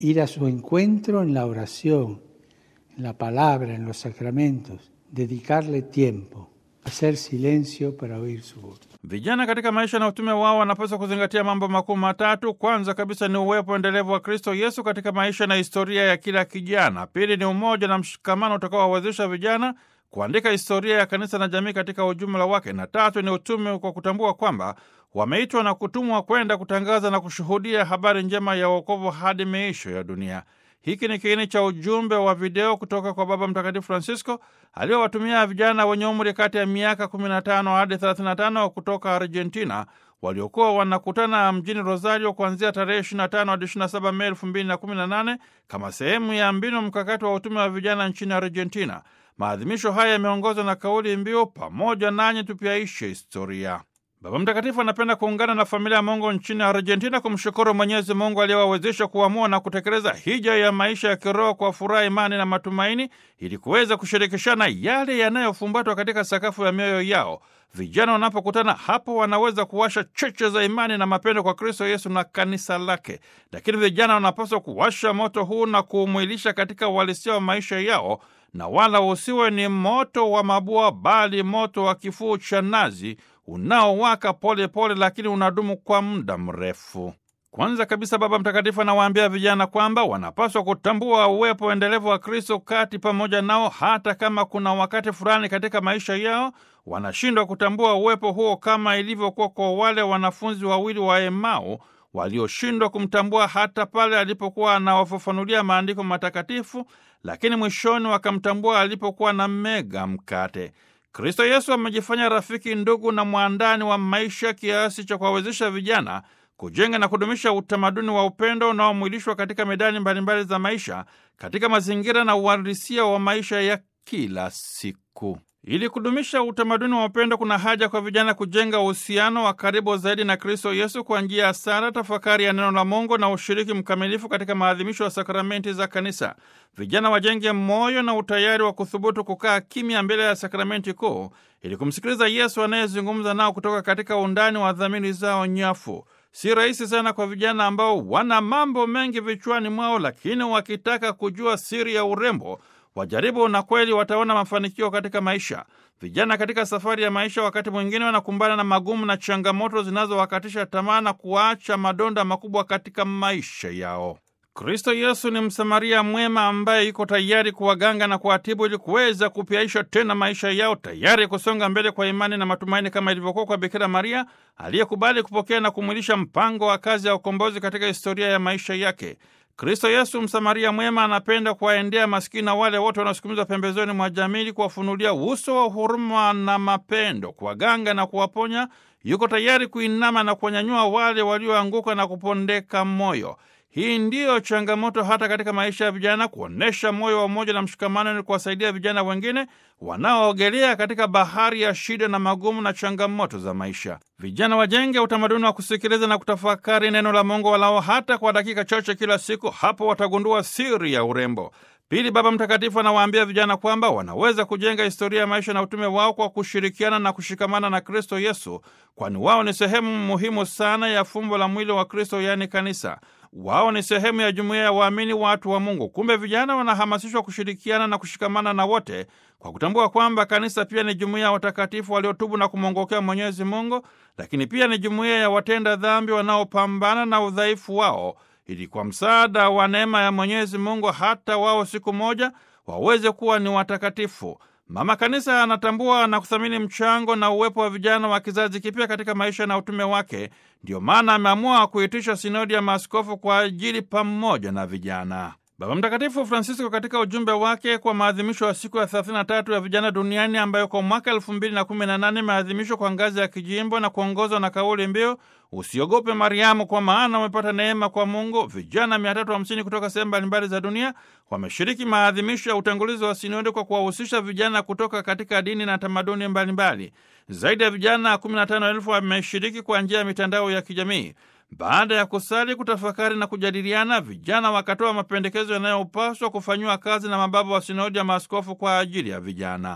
ir a su encuentro en la oración, en la palabra, en los sacramentos, dedicarle tiempo, hacer silencio para oír su voz. Vijana katika maisha na utume wao wanapaswa kuzingatia mambo makuu matatu. Kwanza kabisa ni uwepo endelevu wa Kristo Yesu katika maisha na historia ya kila kijana. Pili ni umoja na mshikamano utakaowawezesha vijana kuandika historia ya kanisa na jamii katika ujumla wake, na tatu ni utume kwa kutambua kwamba wameitwa na kutumwa kwenda kutangaza na kushuhudia habari njema ya wokovu hadi miisho ya dunia. Hiki ni kiini cha ujumbe wa video kutoka kwa Baba Mtakatifu Francisco aliowatumia vijana wenye umri kati ya miaka 15 hadi 35 kutoka Argentina waliokuwa wanakutana mjini Rosario kuanzia tarehe 25 hadi 27 Mei 2018 kama sehemu ya mbinu mkakati wa utume wa vijana nchini Argentina. Maadhimisho haya yameongozwa na kauli mbiu pamoja nanyi tupyaishe historia. Baba Mtakatifu anapenda kuungana na familia ya Mungu nchini Argentina kumshukuru Mwenyezi Mungu aliyewawezesha kuamua na kutekeleza hija ya maisha ya kiroho kwa furaha, imani na matumaini, ili kuweza kushirikishana yale yanayofumbatwa katika sakafu ya mioyo yao. Vijana wanapokutana hapo, wanaweza kuwasha cheche za imani na mapendo kwa Kristo Yesu na kanisa lake. Lakini vijana wanapaswa kuwasha moto huu na kuumwilisha katika uhalisia wa maisha yao, na wala usiwe ni moto wa mabua, bali moto wa kifuu cha nazi unaowaka pole pole, lakini unadumu kwa muda mrefu. Kwanza kabisa, Baba Mtakatifu anawaambia vijana kwamba wanapaswa kutambua uwepo endelevu wa Kristo kati pamoja nao, hata kama kuna wakati fulani katika maisha yao wanashindwa kutambua uwepo huo, kama ilivyokuwa kwa wale wanafunzi wawili wa Emau walioshindwa kumtambua hata pale alipokuwa anawafafanulia maandiko matakatifu, lakini mwishoni wakamtambua alipokuwa na mega mkate. Kristo Yesu amejifanya rafiki, ndugu na mwandani wa maisha kiasi cha kuwawezesha vijana kujenga na kudumisha utamaduni wa upendo unaomwilishwa katika medani mbalimbali za maisha, katika mazingira na uhalisia wa maisha ya kila siku. Ili kudumisha utamaduni wa upendo, kuna haja kwa vijana kujenga uhusiano wa karibu zaidi na Kristo Yesu kwa njia ya sala, tafakari ya neno la Mungu na ushiriki mkamilifu katika maadhimisho ya sakramenti za Kanisa. Vijana wajenge moyo na utayari wa kuthubutu kukaa kimya mbele ya sakramenti kuu ili kumsikiliza Yesu anayezungumza nao kutoka katika undani wa dhamiri zao nyafu. Si rahisi sana kwa vijana ambao wana mambo mengi vichwani mwao, lakini wakitaka kujua siri ya urembo wajaribu na kweli wataona mafanikio katika maisha. Vijana katika safari ya maisha, wakati mwingine wanakumbana na magumu na changamoto zinazowakatisha tamaa na kuacha madonda makubwa katika maisha yao. Kristo Yesu ni Msamaria mwema ambaye yuko tayari kuwaganga na kuwatibu ili kuweza kupyaisha tena maisha yao, tayari kusonga mbele kwa imani na matumaini, kama ilivyokuwa kwa Bikira Maria aliyekubali kupokea na kumwilisha mpango wa kazi ya ukombozi katika historia ya maisha yake. Kristo Yesu Msamaria mwema anapenda kuwaendea maskini na wale wote wanaosukumizwa pembezoni mwa jamii, kuwafunulia uso wa huruma na mapendo, kuwaganga na kuwaponya. Yuko tayari kuinama na kuwanyanyua wale walioanguka na kupondeka moyo. Hii ndiyo changamoto hata katika maisha ya vijana, kuonyesha moyo wa umoja na mshikamano, ili kuwasaidia vijana wengine wanaoogelea katika bahari ya shida na magumu na changamoto za maisha. Vijana wajenge utamaduni wa kusikiliza na kutafakari neno la Mungu walao hata kwa dakika chache kila siku. Hapo watagundua siri ya urembo. Pili, Baba Mtakatifu anawaambia vijana kwamba wanaweza kujenga historia ya maisha na utume wao kwa kushirikiana na kushikamana na Kristo Yesu, kwani wao ni sehemu muhimu sana ya fumbo la mwili wa Kristo, yaani kanisa. Wao ni sehemu ya jumuiya ya waamini, watu wa Mungu. Kumbe vijana wanahamasishwa kushirikiana na kushikamana na wote kwa kutambua kwamba kanisa pia ni jumuiya ya watakatifu waliotubu na kumwongokea Mwenyezi Mungu, lakini pia ni jumuiya ya watenda dhambi wanaopambana na udhaifu wao ili kwa msaada wa neema ya Mwenyezi Mungu hata wao siku moja waweze kuwa ni watakatifu. Mama Kanisa anatambua na kuthamini mchango na uwepo wa vijana wa kizazi kipya katika maisha na utume wake. Ndiyo maana ameamua kuitisha sinodi ya maaskofu kwa ajili pamoja na vijana. Baba Mtakatifu Francisco katika ujumbe wake kwa maadhimisho ya siku ya 33 ya vijana duniani ambayo kwa mwaka 2018 imeadhimishwa kwa ngazi ya kijimbo na kuongozwa na kauli mbiu usiogope Mariamu, kwa maana umepata neema kwa Mungu. Vijana 350 kutoka sehemu mbalimbali za dunia wameshiriki maadhimisho ya utangulizi wa sinodi kwa kuwahusisha vijana kutoka katika dini na tamaduni mbalimbali. Zaidi ya vijana 15,000 wameshiriki kwa njia ya mitandao ya kijamii. Baada ya kusali, kutafakari na kujadiliana, vijana wakatoa mapendekezo yanayopaswa kufanyiwa kazi na mababa wa sinodi ya maaskofu kwa ajili ya vijana.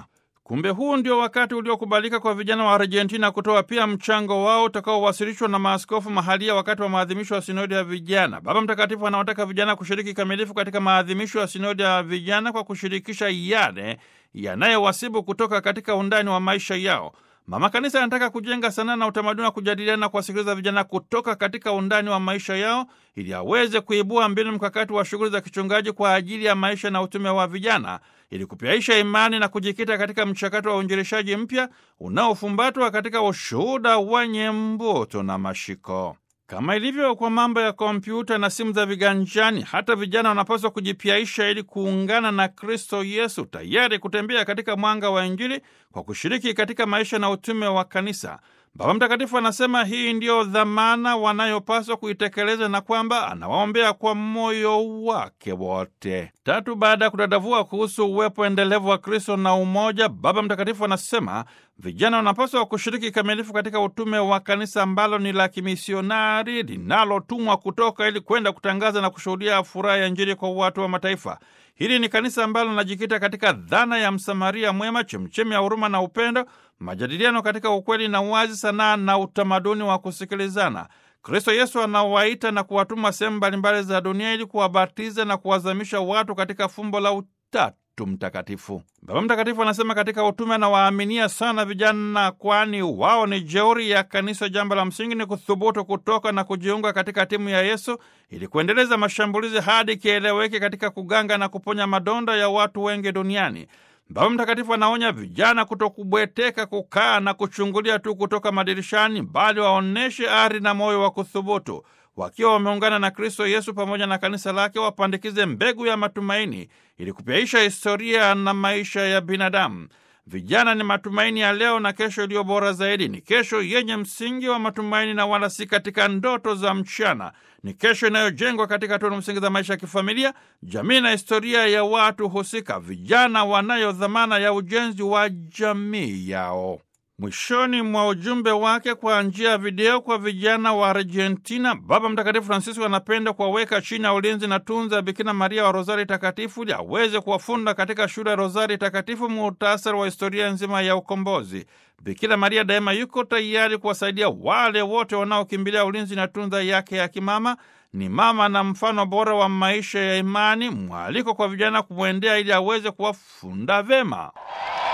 Kumbe huu ndio wakati uliokubalika kwa vijana wa Argentina kutoa pia mchango wao utakaowasilishwa na maaskofu mahalia wakati wa maadhimisho ya sinodi ya vijana. Baba Mtakatifu anawataka vijana kushiriki kikamilifu katika maadhimisho ya sinodi ya vijana kwa kushirikisha yale yanayowasibu kutoka katika undani wa maisha yao. Mama Kanisa anataka kujenga sanaa na utamaduni wa kujadiliana na kuwasikiliza vijana kutoka katika undani wa maisha yao ili aweze kuibua mbinu mkakati wa shughuli za kichungaji kwa ajili ya maisha na utume wa vijana ili kupyaisha imani na kujikita katika mchakato wa uinjilishaji mpya unaofumbatwa katika ushuhuda wenye mvuto na mashiko. Kama ilivyo kwa mambo ya kompyuta na simu za viganjani, hata vijana wanapaswa kujipyaisha ili kuungana na Kristo Yesu, tayari kutembea katika mwanga wa Injili kwa kushiriki katika maisha na utume wa kanisa. Baba Mtakatifu anasema hii ndiyo dhamana wanayopaswa kuitekeleza na kwamba anawaombea kwa moyo wake wote. Tatu, baada ya kudadavua kuhusu uwepo endelevu wa Kristo na umoja, Baba Mtakatifu anasema vijana wanapaswa kushiriki kikamilifu katika utume wa kanisa ambalo ni la kimisionari linalotumwa kutoka ili kwenda kutangaza na kushuhudia furaha ya Injili kwa watu wa mataifa. Hili ni kanisa ambalo linajikita katika dhana ya Msamaria mwema, chemchemi ya huruma na upendo, majadiliano katika ukweli na uwazi, sanaa na utamaduni wa kusikilizana. Kristo Yesu anawaita na kuwatuma sehemu mbalimbali za dunia ili kuwabatiza na kuwazamisha watu katika fumbo la Utatu Mtakatifu. Baba Mtakatifu anasema katika utume anawaaminia sana vijana, kwani wao ni jeuri ya kanisa. Jambo la msingi ni kuthubutu kutoka na kujiunga katika timu ya Yesu ili kuendeleza mashambulizi hadi kieleweke katika kuganga na kuponya madonda ya watu wengi duniani. Baba Mtakatifu anaonya vijana kutokubweteka, kukaa na kuchungulia tu kutoka madirishani, bali waonyeshe ari na moyo wa kuthubutu wakiwa wameungana na Kristo Yesu pamoja na kanisa lake, wapandikize mbegu ya matumaini ili kupyaisha historia na maisha ya binadamu. Vijana ni matumaini ya leo na kesho iliyo bora zaidi. Ni kesho yenye msingi wa matumaini na wala si katika ndoto za mchana. Ni kesho inayojengwa katika tunu msingi za maisha ya kifamilia, jamii na historia ya watu husika. Vijana wanayo dhamana ya ujenzi wa jamii yao. Mwishoni mwa ujumbe wake kwa njia ya video kwa vijana wa Argentina, Baba Mtakatifu Francisco anapenda kuwaweka chini ya ulinzi na tunza Bikira Maria wa Rozari Takatifu ili aweze kuwafunda katika shule ya Rozari Takatifu muhtasari wa historia nzima ya ukombozi. Bikira Maria daima yuko tayari kuwasaidia wale wote wanaokimbilia ulinzi na tunza yake ya kimama. Ni mama na mfano bora wa maisha ya imani, mwaliko kwa vijana kumwendea ili aweze kuwafunda vema.